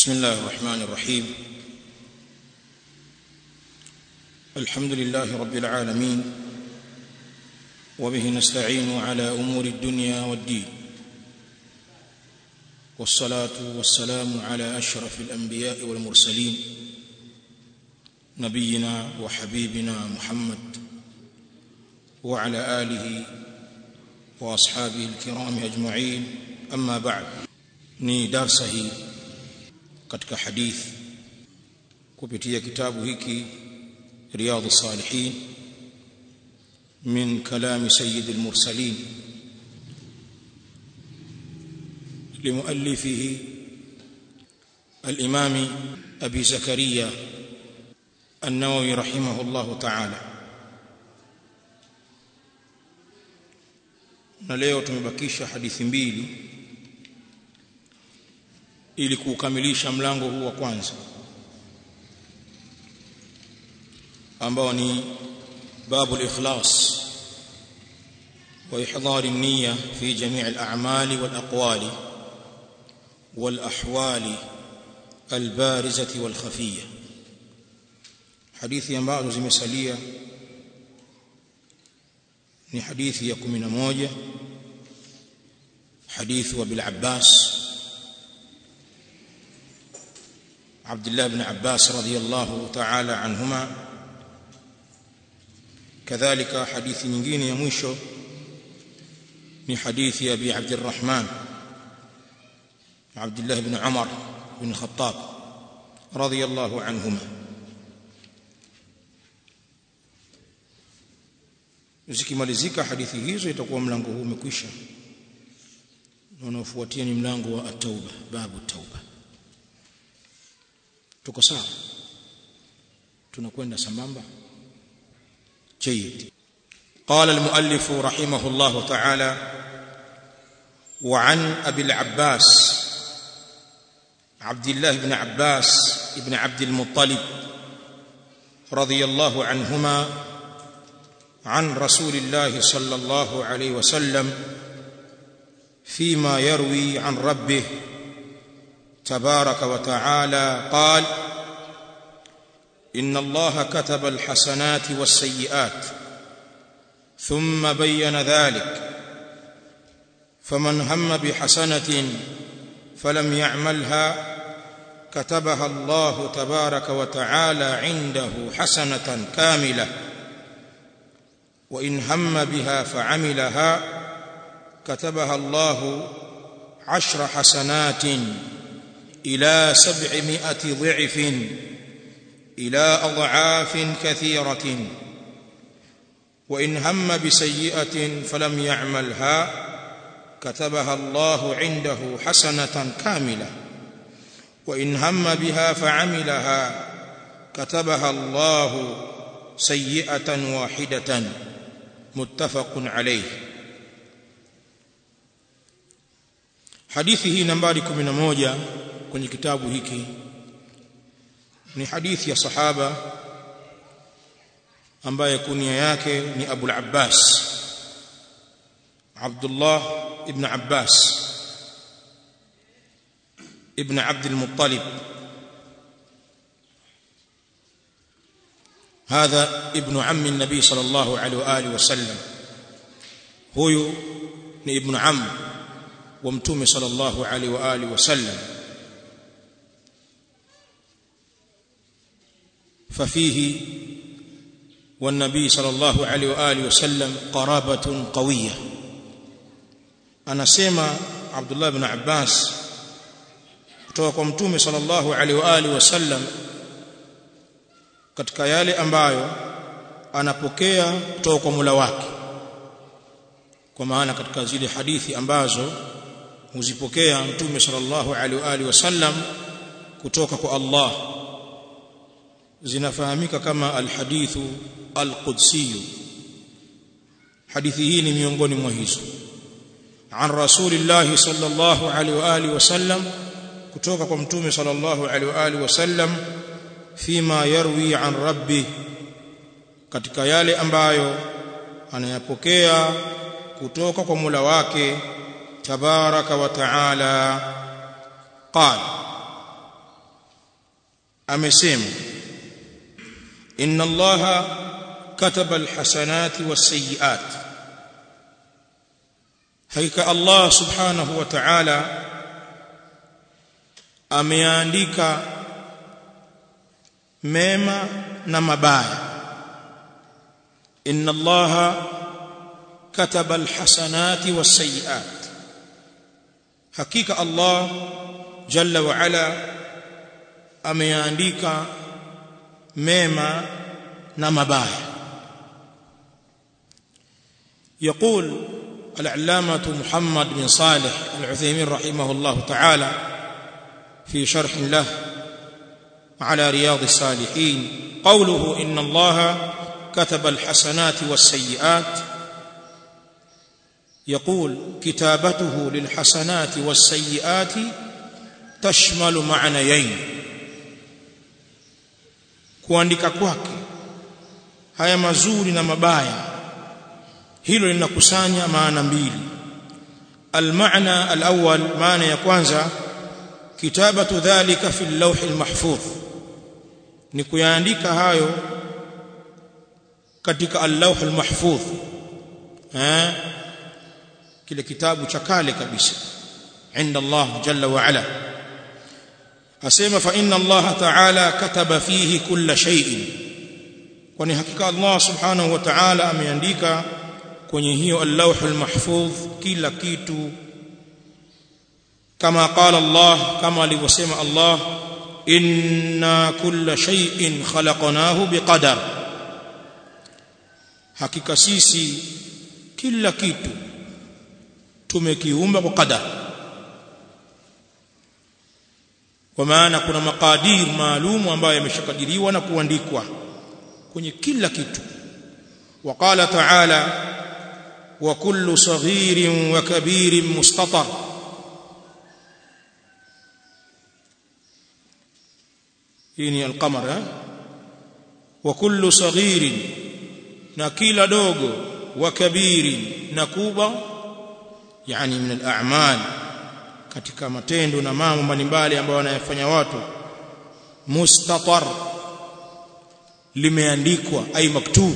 بسم الله الرحمن الرحيم الحمد لله رب العالمين وبه نستعين على امور الدنيا والدين والصلاه والسلام على اشرف الانبياء والمرسلين نبينا وحبيبنا محمد وعلى اله واصحابه الكرام اجمعين اما بعد ni darsa hii katika hadithi kupitia kitabu hiki riyadhus salihin min kalami sayyidil mursalin لمؤلفه الإمام أبي زكريا النووي رحمه الله تعالى na leo tumebakisha hadithi mbili ili kukamilisha mlango huu wa kwanza ambao ni babu al-ikhlas wa ihdar an-niyya fi jami' al-a'mali wal-aqwali wal-ahwali al-barizati wal-khafiyya hadithi ambazo zimesalia ni hadithi ya 11 hadithi wa bil Abbas عبد الله بن عباس رضي الله تعالى عنهما كذلك حديث nyingine ya mwisho ni hadithi ya Abi Abd الرحمن عبد الله بن عمر بن الخطاب رضي الله عنهما zikimalizika hadithi hizo itakuwa mlango huu umekwisha na unaofuatia ni mlango wa at-tauba babu tauba tuko sawa tunakwenda sambamba جيد قال المؤلف رحمه الله تعالى وعن ابي العباس عبد الله بن عباس ابن عبد المطلب رضي الله عنهما عن رسول الله صلى الله عليه وسلم فيما يروي عن ربه تبارك وتعالى قال ان الله كتب الحسنات والسيئات ثم بين ذلك فمن هم بحسنه فلم يعملها كتبها الله تبارك وتعالى عنده حسنه كامله وان هم بها فعملها كتبها الله عشر حسنات الى سبعمائه ضعف الى اضعاف كثيره وان هم بسيئه فلم يعملها كتبها الله عنده حسنه كامله وان هم بها فعملها كتبها الله سيئه واحده متفق عليه hadithi hii nambari 11 kwenye kitabu hiki ni hadithi ya sahaba ambaye kunia yake ni Abu al-Abbas Abdullah ibn Abbas ibn Abd al-Muttalib هذا ابن عم النبي صلى الله عليه واله وسلم huyu ni ibn am wa mtume sallallahu alaihi wa alihi wasallam ففيه والنبي صلى الله عليه واله وسلم قرابه قويه anasema Abdullah ibn Abbas kutoka kwa mtume sallallahu alaihi wa alihi wasallam katika yale ambayo anapokea kutoka kwa Mola wake kwa maana katika zile hadithi ambazo huzipokea mtume sallallahu alaihi wa alihi wasallam kutoka kwa Allah zinafahamika kama alhadithu alqudsi hadithi hii ni miongoni mwa hizo an rasulillah sallallahu alaihi wa alihi wasallam kutoka kwa mtume sallallahu alaihi wa alihi wasallam fima yarwi an rabbi katika yale ambayo anayapokea kutoka kwa Mola wake tabaraka wa taala qala amesema inna allaha kataba alhasanati wasayiat hakika allah subhanahu wa ta'ala ameandika mema na mabaya inna allaha kataba alhasanati wasayiat hakika allah jalla wa ala ameandika mema na mabaya يقول العلامة محمد بن صالح العثيمين رحمه الله تعالى في شرح له على رياض الصالحين قوله إن الله كتب الحسنات والسيئات يقول كتابته للحسنات والسيئات تشمل معنيين kuandika kwake haya mazuri na mabaya hilo linakusanya maana mbili almaana alawwal maana ya kwanza kitabatu dhalika fi al-lawh al-mahfuz ni kuyaandika hayo katika al-lawh al-mahfuz eh kile kitabu cha kale kabisa عند الله جل وعلا asema fa inna Allah ta'ala kataba fihi kulla shay'in kwani hakika Allah subhanahu wa ta'ala ameandika kwenye hiyo al-lawh al-mahfuz kila kitu kama qala Allah kama alivyosema Allah inna kulla shay'in khalaqnahu biqadar hakika sisi kila kitu tumekiumba kwa qadar kwa maana kuna makadir maalum ambayo yameshakadiriwa na kuandikwa kwenye kila kitu وقال تعالى وكل صغير وكبير مستطر يعني القمر ها وكل صغير نكيل دوغو وكبير نكوبا يعني من الأعمال katika matendo na mambo mbalimbali ambayo wanayafanya watu mustatar limeandikwa ay maktub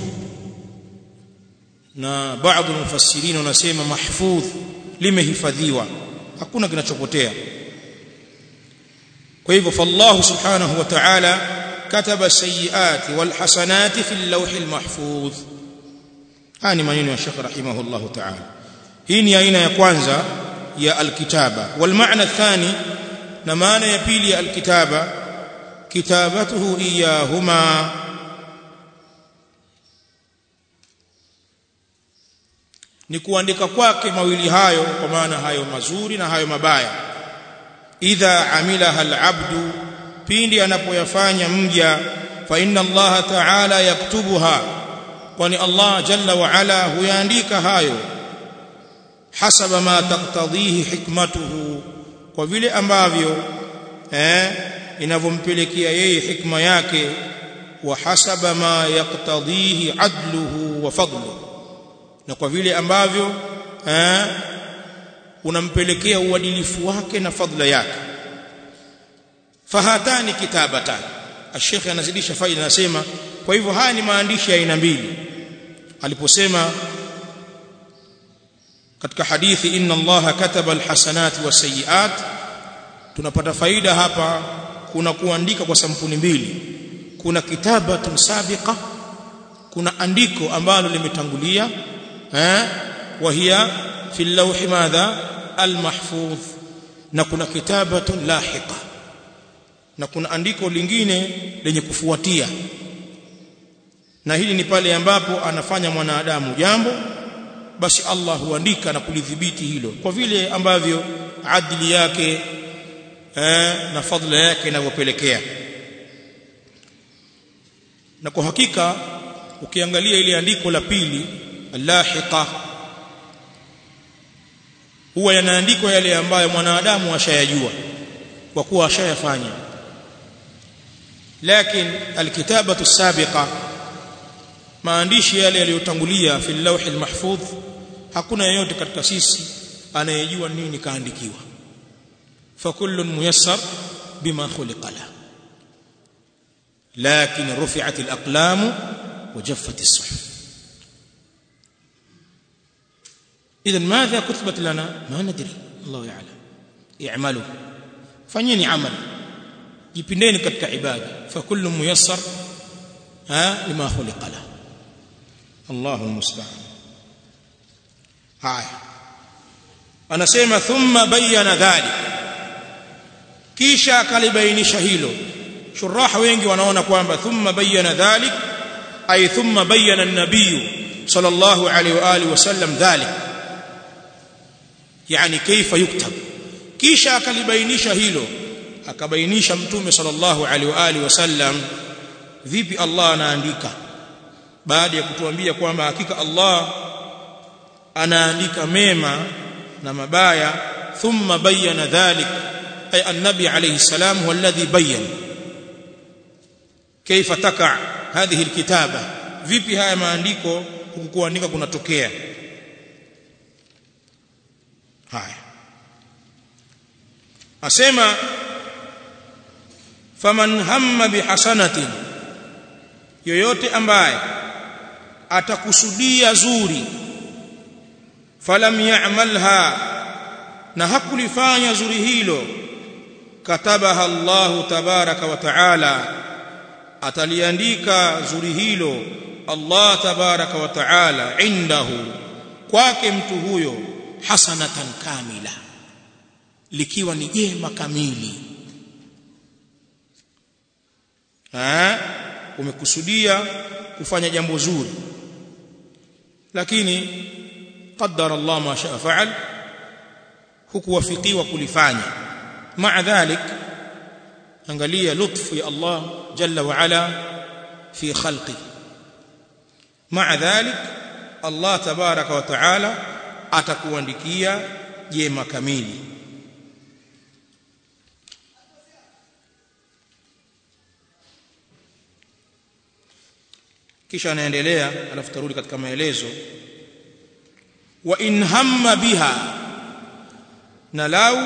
na baadhi ya mufassirin wanasema mahfudh limehifadhiwa hakuna kinachopotea kwa hivyo fallahu subhanahu wa ta'ala kataba sayiati wal hasanati fil lawhil mahfudh haya ni maneno ya Sheikh rahimahullahu ta'ala hii ni aina ya kwanza ya alkitaba wal maana athani na maana ya pili ya alkitaba kitabatuhu iyahuma ni kuandika kwake mawili hayo kwa maana hayo mazuri na hayo mabaya idha amilaha alabdu pindi anapoyafanya mja fa inna allaha ta'ala yaktubuha kwani allah jalla wa ala huyaandika hayo hasaba ma taqtadhihi hikmatuhu kwa vile ambavyo eh inavyompelekea yeye hikma yake wa hasaba ma yaqtadhihi adluhu wa fadluhu na kwa vile ambavyo eh unampelekea uadilifu wake na fadla yake fahatani kitabatan الشيخ anazidisha faida anasema kwa hivyo haya ni maandishi ya aina mbili aliposema katika hadithi inna allaha kataba alhasanati wasayiat tunapata faida hapa kuna kuandika kwa sampuli mbili kuna kitabatun sabiqa kuna andiko ambalo limetangulia eh وهي في اللوح ماذا المحفوظ na kuna kitabatun lahiqa na kuna andiko lingine lenye kufuatia na hili ni pale ambapo anafanya mwanadamu jambo basi Allah huandika na kulidhibiti hilo kwa vile ambavyo adili yake eh, na fadhila yake inavyopelekea na kwa hakika ukiangalia ile andiko la pili lahiqa huwa yanaandikwa yale ambayo mwanadamu ashayajua kwa kuwa ashayafanya lakini alkitabatu sabiqa maandishi yale yaliyotangulia fi lawhi almahfudh hakuna yeyote katika sisi anayejua nini kaandikiwa fa kullun muyassar bima khuliqa la lakin rufi'at al-aqlam wa jaffat as-suhuf اذا ماذا كتبت لنا ما ندري الله يعلم اعملوا fanyeni amali jipindeni katika ibada fa kullu muyassar ha lima khuliqa la Allahu musta'an haya anasema thumma bayyana dhalik kisha akalibainisha hilo shuraha wengi wanaona kwamba thumma bayyana dhalik ay thumma bayyana an-nabiy sallallahu alayhi wa alihi wasallam dhalik yani kaifa yuktab kisha akalibainisha hilo akabainisha mtume sallallahu alaihi wa alihi wasallam vipi Allah anaandika baada ya kutuambia kwamba hakika Allah anaandika mema na mabaya thumma bayyana dhalik ay annabi alayhi salam huwa alladhi bayyana kaifa taka hadhihi alkitaba vipi haya maandiko kukuandika kunatokea haya asema faman hamma bihasanatin yoyote ambaye atakusudia zuri falam ya'malha na hakulifanya zuri hilo katabaha Allahu tabaraka wa taala ataliandika zuri hilo Allah tabaraka wa taala indahu kwake mtu huyo hasanatan kamila likiwa ni jema kamili ha umekusudia kufanya jambo zuri lakini qaddar Allah ma shaa faal hukuwafikiwa kulifanya maa dhalik angalia lutfu ya Allah jalla wa ala fi khalqi maa dhalik Allah tabaraka wa taala atakuandikia jema kamili kisha anaendelea alafu tarudi katika maelezo wa in hamma biha na lau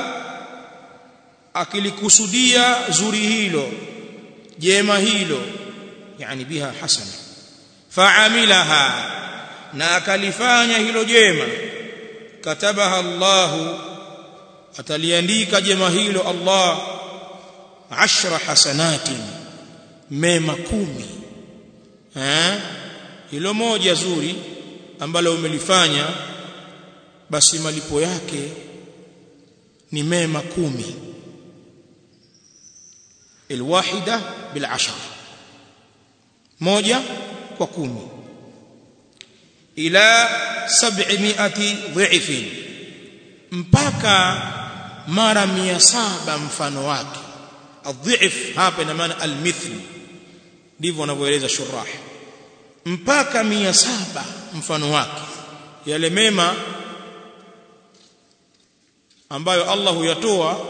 akilikusudia zuri hilo jema hilo yani biha hasana faamilaha na akalifanya hilo jema katabaha Allahu ataliandika jema hilo Allah ashra hasanatin mema kumi eh hilo moja zuri ambalo umelifanya basi malipo yake ni mema kumi الواحده بالعشر moja kwa kumi ila 700 dhif mpaka mara 700 mfano wake adhif hapa ina maana almithl ndivyo wanavyoeleza shurah mpaka 700 mfano wake yale mema ambayo Allah huyatoa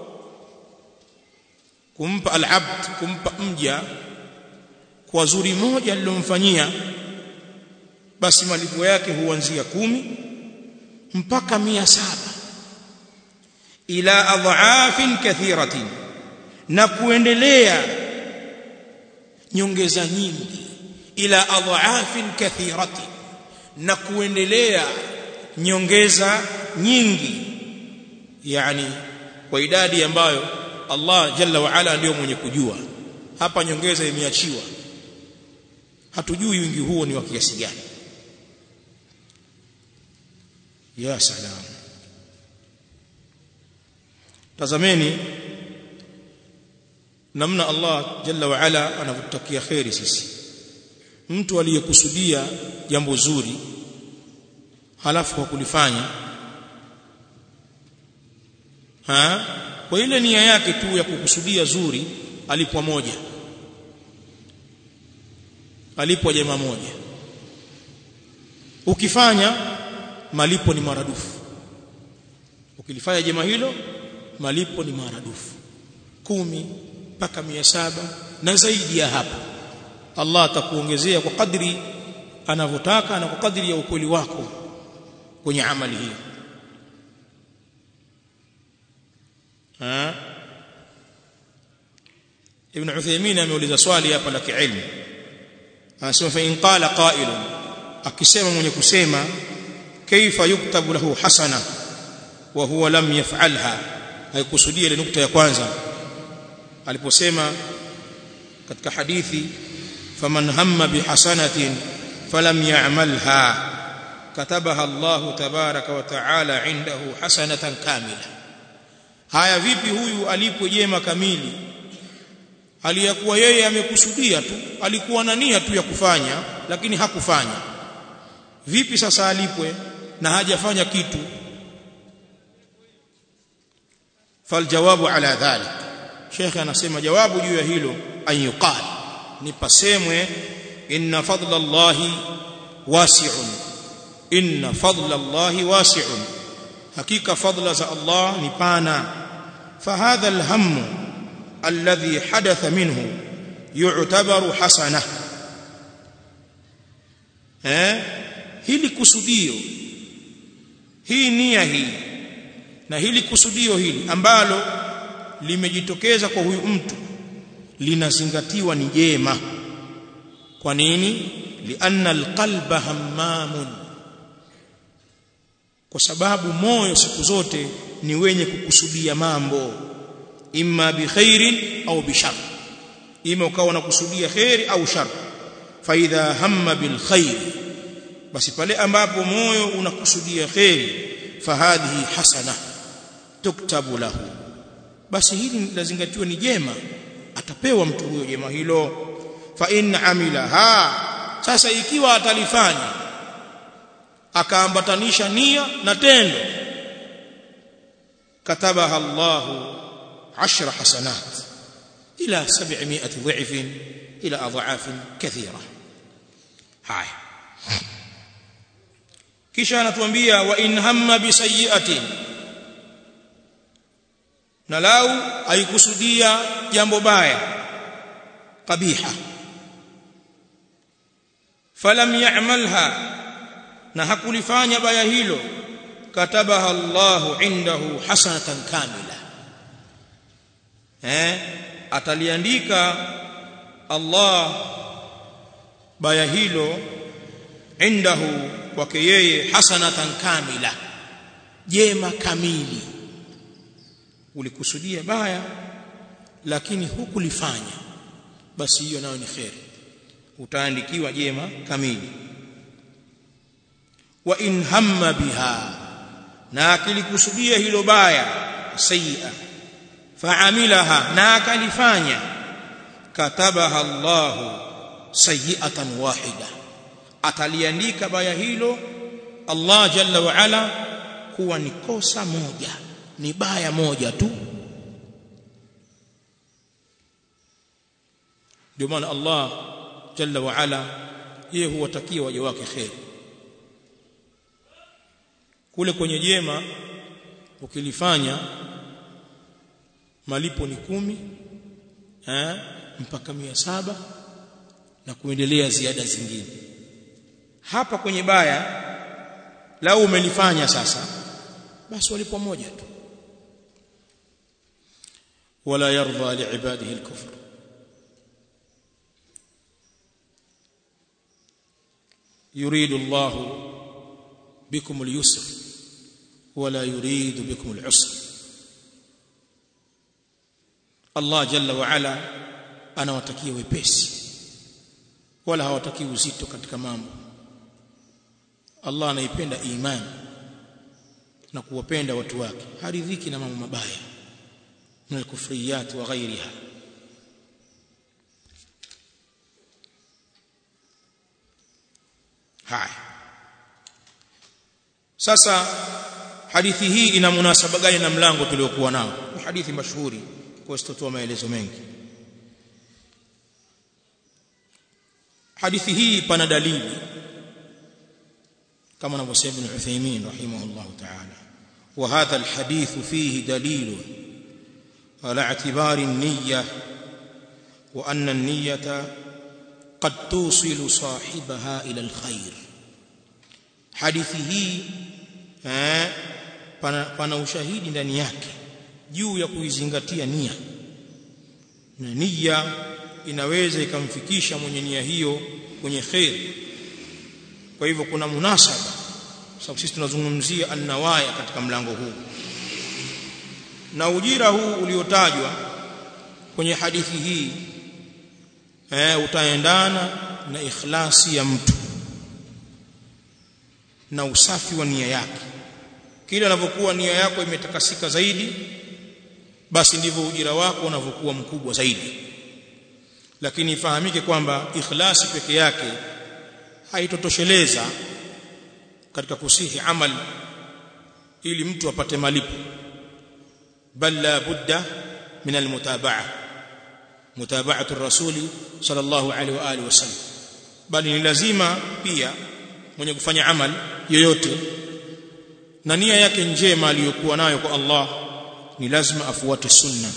kumpa al-abd kumpa mja kwa zuri moja alilomfanyia basi malipo yake huanzia kumi mpaka mia saba ila adhaafin kathiratin na kuendelea nyongeza nyingi ila adhaafin kathiratin na kuendelea nyongeza nyingi yani kwa idadi ambayo Allah jalla wa ala ndio mwenye kujua hapa nyongeza imeachiwa hatujui wingi huo ni wa kiasi gani ya salam tazameni namna Allah jalla wa ala anavutakia khairi sisi mtu aliyekusudia jambo zuri halafu kwa kulifanya ha kwa ile nia yake tu ya kukusudia zuri alipwa moja alipwa jema moja ukifanya malipo ni maradufu ukilifanya jema hilo malipo ni maradufu kumi mpaka mia saba na zaidi ya hapo Allah atakuongezea kwa kadri anavyotaka na kwa kadri ya ukweli wako kwenye amali hiyo ha ibn Uthaymeen ameuliza swali hapa la kiilmu anasema fa in qala qailun akisema mwenye kusema kaifa yuktabu lahu hasana wa huwa lam yaf'alha haikusudia ile nukta ya kwanza aliposema katika hadithi faman hamma bihasanatin falam ya'malha katabaha Allah tabaraka wa taala indahu hasanatan kamila haya vipi huyu alipo jema kamili aliyakuwa yeye amekusudia tu alikuwa na nia tu ya kufanya lakini hakufanya vipi sasa alipwe na hajafanya kitu faljawabu ala dhalik Sheikh anasema jawabu juu ya hilo an yuqal ni pasemwe inna fadla Allahi wasi'un inna fadla Allahi wasi'un hakika fadla za Allah ni pana fahadha alhammu alladhi hadatha minhu yu'tabaru hasana eh hili kusudio hii nia hii na hili kusudio hili ambalo limejitokeza kwa huyu mtu linazingatiwa ni jema kwa nini lianna alqalba hammamun kwa sababu moyo siku zote ni wenye kukusudia mambo imma bikhairin au bishar ima ukawa unakusudia khairi au shar fa idha hamma bil khair basi pale ambapo moyo unakusudia khairi fahadhihi hasana tuktabu lahu basi hili lazingatiwa ni jema atapewa mtu huyo jema hilo fa in amilaha sasa ikiwa atalifanya akaambatanisha nia na tendo katabaha Allahu 10 hasanat ila 700 dhif ila adhaaf kathira haya kisha anatuambia wa in hamma bi sayyi'atin na lau aikusudia jambo baya qabiha falam ya'malha na hakulifanya baya hilo katabaha Allahu indahu hasanatan kamila eh ataliandika Allah baya hilo indahu kwake yeye hasanatan kamila jema kamili ulikusudia baya lakini hukulifanya basi hiyo nayo ni khair utaandikiwa jema kamili wa in hamma biha na akilikusudia hilo baya sayyi'a fa'amilaha na akalifanya katabaha Allahu sayyi'atan wahida ataliandika baya hilo Allah jalla wa ala kuwa ni kosa moja ni baya moja tu ndio maana Allah jalla wa ala yeye huwatakia waja wake khair kule kwenye jema ukilifanya malipo ni kumi eh mpaka mia saba na kuendelea ziada zingine hapa kwenye baya lau umelifanya sasa basi walipo moja tu wala yarda liibadihi alkufr يريد الله بكم اليسر ولا يريد بكم العسر الله جل وعلا anawatakia wepesi wala hawatakii uzito katika mambo Allah anaipenda imani na kuwapenda watu wake haridhiki na mambo mabaya na kufriyat wa ghairiha haya sasa hadithi hii ina munasaba gani na mlango tuliokuwa nao ni hadithi mashuhuri kwa sitotoa maelezo mengi hadithi hii pana dalili kama anavyosema Ibn Uthaymeen rahimahullah ta'ala wa hadha alhadith fihi dalil ala i'tibari an-niyyah wa anna an-niyyata qad tusilu sahibaha ila alkhair hadithi hii eh pana, pana ushahidi ndani yake juu ya kuizingatia nia na nia inaweza ikamfikisha mwenye nia hiyo kwenye khair kwa hivyo kuna munasaba sababu sisi tunazungumzia annawaya katika mlango huu na ujira huu uliotajwa kwenye hadithi hii eh, utaendana na ikhlasi ya mtu na usafi wa nia yake kile anavyokuwa nia yako imetakasika zaidi basi ndivyo ujira wako unavyokuwa mkubwa zaidi lakini ifahamike kwamba ikhlasi peke yake haitotosheleza katika kusihi amal ili mtu apate malipo bal la budda min almutabaa mutaba'atu rasuli sallallahu alaihi wa alihi wasallam bali ni lazima pia mwenye kufanya amal yoyote na nia yake njema aliyokuwa nayo kwa Allah ni lazima afuate sunna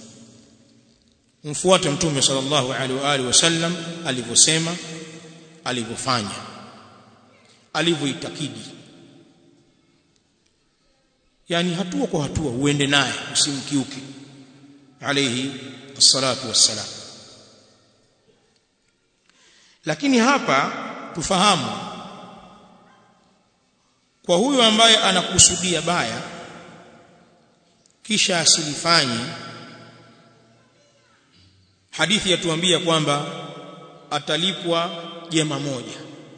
mfuate mtume sallallahu alaihi wa alihi wasallam alivyosema alivyofanya alivyoitakidi yani hatua kwa hatua uende naye usimkiuke alayhi الصلاه والسلام lakini hapa tufahamu kwa huyu ambaye anakusudia baya kisha asilifanye hadithi yatuambia kwamba atalipwa jema moja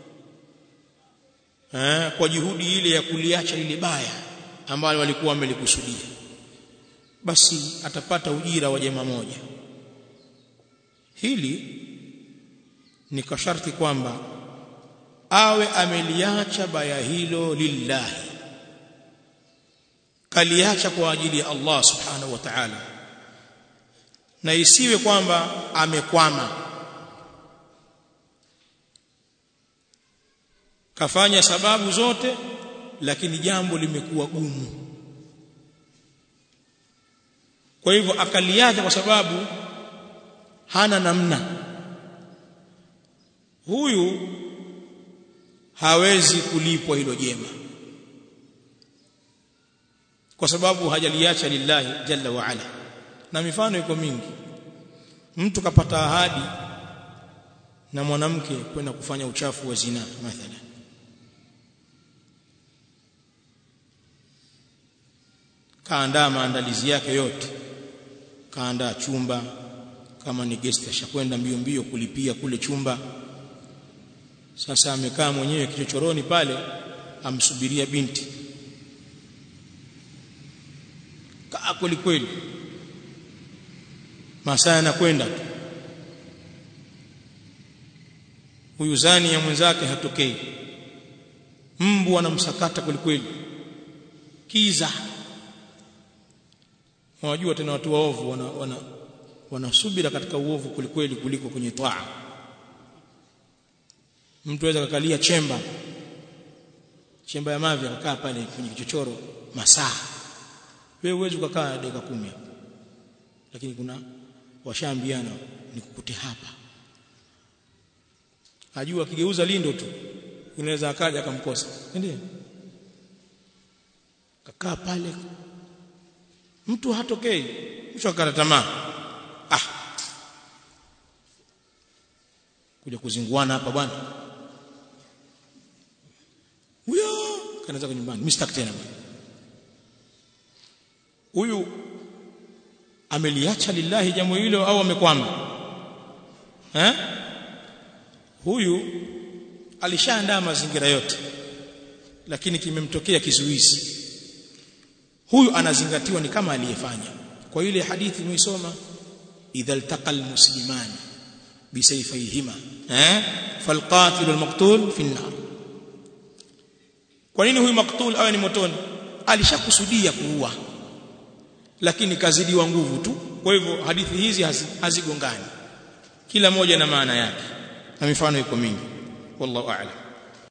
eh, kwa juhudi ile ya kuliacha lile baya ambalo walikuwa wamelikusudia basi atapata ujira wa jema moja hili ni kwa sharti kwamba awe ameliacha baya hilo lillahi kaliacha kwa ajili ya Allah subhanahu wa ta'ala na isiwe kwamba amekwama kafanya sababu zote lakini jambo limekuwa gumu kwa hivyo akaliacha kwa sababu hana namna huyu hawezi kulipwa hilo jema kwa sababu hajaliacha lillahi jalla wa ala na mifano iko mingi mtu kapata ahadi na mwanamke kwenda kufanya uchafu wa zina mathalan kaandaa maandalizi yake yote kaandaa chumba kama ni guest ashakwenda mbio mbio kulipia kule chumba sasa amekaa mwenyewe kichochoroni pale amsubiria binti kaa kweli kweli masaa yanakwenda tu huyu zani ya mwenzake hatokei mbu anamsakata kweli kweli kiza unajua tena watu waovu wana, wana wanasubira katika uovu kulikweli kuliko kwenye taa mtu aweza kakalia chemba chemba ya mavi akakaa pale kwenye kichochoro masaa wewe uwezi ukakaa dakika kumi lakini kuna washaambiana nikukute hapa ajua akigeuza lindo tu inaweza akaja akamkosa ndio kakaa pale mtu hatokei mtu akata tamaa ah kuja kuzinguana hapa bwana huyo kanaanza kwa nyumbani mimi sitaki tena huyu ameliacha lillahi jambo hilo au amekwama eh huyu alishaandaa mazingira yote lakini kimemtokea kizuizi huyu anazingatiwa ni kama aliyefanya kwa ile hadithi muisoma idha iltaqa almuslimani bisayfayhima eh falqatil walmaqtul fi an-nar kwa nini huyu maktul awe ni motoni alishakusudia kuua lakini kazidiwa nguvu tu kwa hivyo hadithi hizi hazigongani kila moja na maana yake na mifano iko mingi wallahu a'lam